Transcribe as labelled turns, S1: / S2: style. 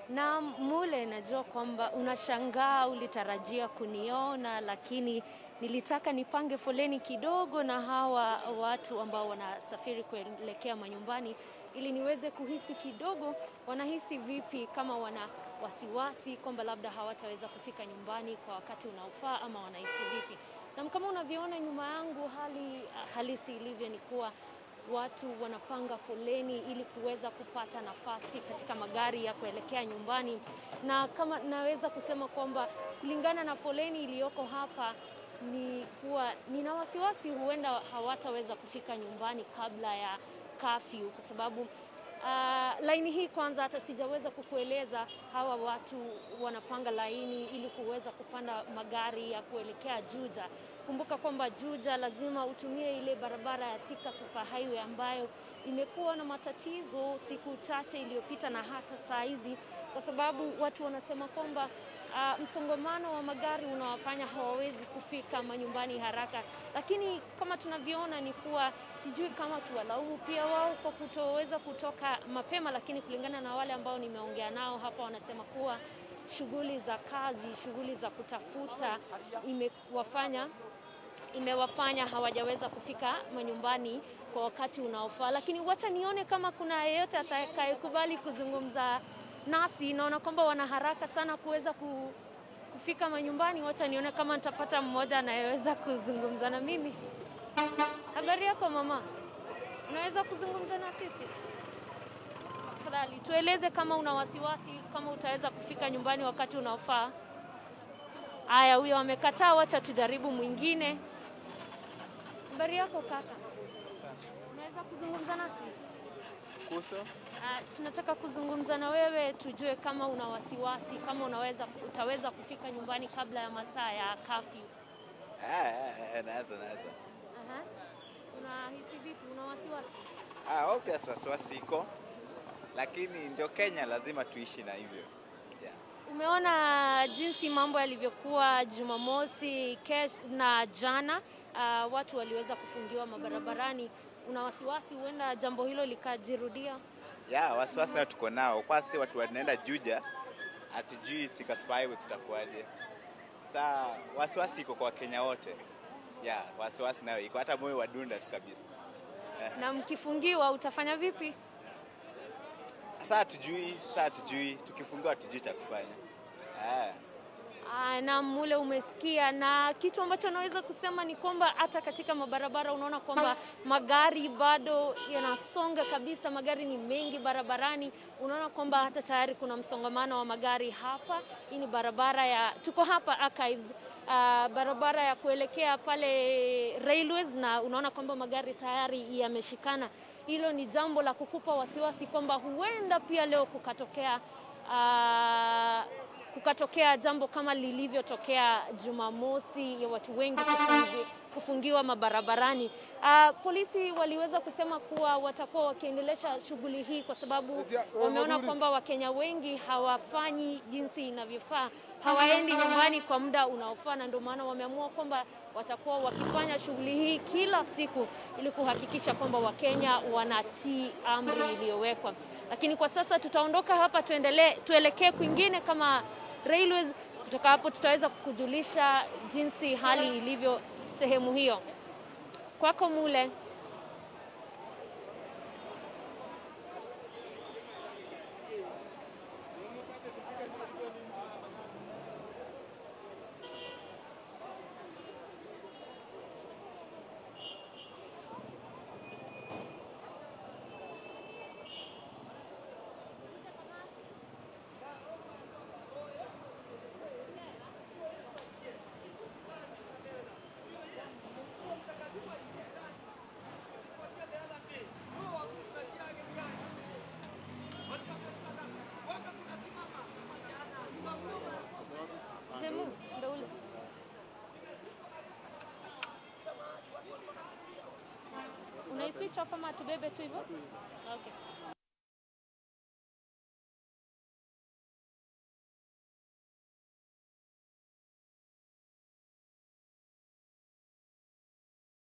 S1: Na Mule, najua kwamba unashangaa, ulitarajia kuniona, lakini nilitaka nipange foleni kidogo na hawa watu ambao wanasafiri kuelekea manyumbani ili niweze kuhisi kidogo wanahisi vipi, kama wana wasiwasi kwamba labda hawataweza kufika nyumbani kwa wakati unaofaa ama wanahisi vipi. Na kama unavyoona nyuma yangu, hali halisi ilivyo ni kuwa watu wanapanga foleni ili kuweza kupata nafasi katika magari ya kuelekea nyumbani, na kama naweza kusema kwamba kulingana na foleni iliyoko hapa ni kuwa nina wasiwasi huenda hawataweza kufika nyumbani kabla ya kafyu, kwa sababu uh, laini hii kwanza, hata sijaweza kukueleza, hawa watu wanapanga laini ili kuweza kupanda magari ya kuelekea Juja. Kumbuka kwamba Juja lazima utumie ile barabara ya Thika Super Highway ambayo imekuwa na matatizo siku chache iliyopita na hata saa hizi, kwa sababu watu wanasema kwamba Uh, msongamano wa magari unawafanya hawawezi kufika manyumbani haraka, lakini kama tunavyoona ni kuwa sijui kama tuwalaumu pia wao kwa kutoweza kutoka mapema, lakini kulingana na wale ambao nimeongea nao hapa wanasema kuwa shughuli za kazi, shughuli za kutafuta imewafanya imewafanya hawajaweza kufika manyumbani kwa wakati unaofaa, lakini wacha nione kama kuna yeyote atakayekubali kuzungumza nasi. Naona kwamba wana haraka sana kuweza kufika manyumbani. Wacha nione kama nitapata mmoja anayeweza kuzungumza na mimi. Habari yako mama, unaweza kuzungumza na sisi tafadhali? Tueleze kama una wasiwasi, kama utaweza kufika nyumbani wakati unaofaa. Aya, huyo amekataa, wacha tujaribu mwingine. Habari yako kaka, unaweza kuzungumza nasi?
S2: Kuso?
S1: Uh, tunataka kuzungumza na wewe tujue kama una wasiwasi, kama unaweza utaweza kufika nyumbani kabla ya masaa ya kafyu.
S2: Ah, ah, ah, naweza naweza.
S1: Aha. Unahisi vipi? Una wasiwasi?
S2: Ah, obvious wasiwasi iko, lakini ndio Kenya, lazima tuishi na hivyo yeah.
S1: Umeona jinsi mambo yalivyokuwa Jumamosi kesh na jana, uh, watu waliweza kufungiwa mabarabarani. Una wasiwasi huenda jambo hilo likajirudia?
S2: Yeah, wasiwasi nayo tuko nao, kwa sisi watu wanaenda Juja, hatujui Thika Super Highway kutakuwaje. Saa wasiwasi iko kwa Wakenya wote yeah, wasiwasi nayo iko, hata moyo wadunda tu kabisa eh.
S1: Na mkifungiwa utafanya vipi?
S2: Saa hatujui, saa hatujui, tukifungiwa hatujui cha kufanya eh.
S1: Aa, na mule umesikia, na kitu ambacho naweza kusema ni kwamba hata katika mabarabara unaona kwamba magari bado yanasonga kabisa, magari ni mengi barabarani. Unaona kwamba hata tayari kuna msongamano wa magari hapa. Hii ni barabara ya, tuko hapa Archives, uh, barabara ya kuelekea pale Railways, na unaona kwamba magari tayari yameshikana. Hilo ni jambo la kukupa wasiwasi kwamba huenda pia leo kukatokea uh, kukatokea jambo kama lilivyotokea Jumamosi ya watu wengi kufungi, kufungiwa mabarabarani. Uh, polisi waliweza kusema kuwa watakuwa wakiendelesha shughuli hii kwa sababu wameona kwamba Wakenya wengi hawafanyi jinsi inavyofaa, hawaendi nyumbani kwa muda unaofaa, na ndio maana wameamua kwamba watakuwa wakifanya shughuli hii kila siku ili kuhakikisha kwamba Wakenya wanatii amri iliyowekwa. Lakini kwa sasa tutaondoka hapa, tuendelee tuelekee kwingine kama Railways. Kutoka hapo tutaweza kukujulisha jinsi hali ilivyo sehemu hiyo. Kwako Mule. Jemu, ndo ule. Unaiswitch off ama tubebe tu hivyo? Okay.